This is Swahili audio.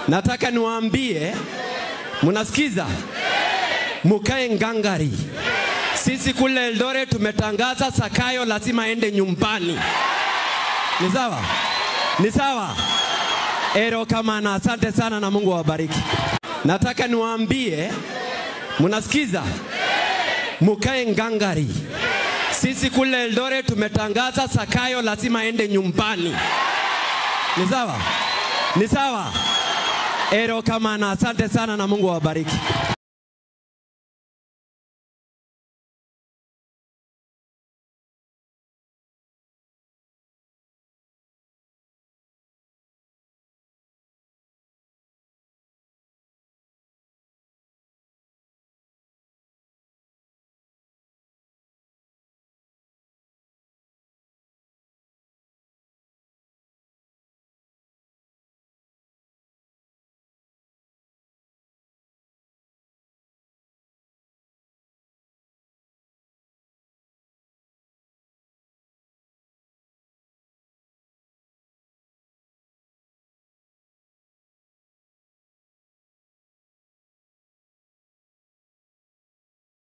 Nataka niwaambie, mnasikiza? Mukae ngangari. Sisi kule Eldoret tumetangaza Sakayo lazima aende nyumbani. Ni sawa? Ni sawa? Ero kamana, asante sana na Mungu awabariki. Nataka niwaambie, mnasikiza? Mukae ngangari. Sisi kule Eldoret tumetangaza Sakayo lazima aende nyumbani. Ni sawa? Ni sawa? Ero kamana, asante sana na Mungu awabariki.